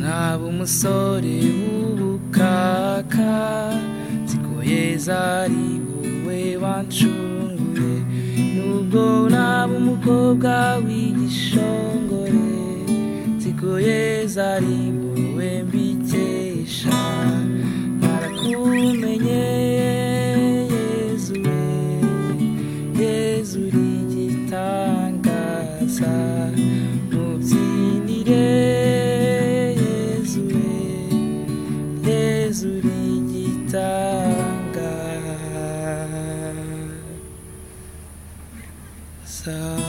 yaba umusore w'ubukaka zigoye zari wowe wancungure nubwo naba umukobwa w'igishongore zigoye zari wowe mbikesha narakumenye yezu we yezu uri igitangaza mubyinire yezu we yezu uri igitangaza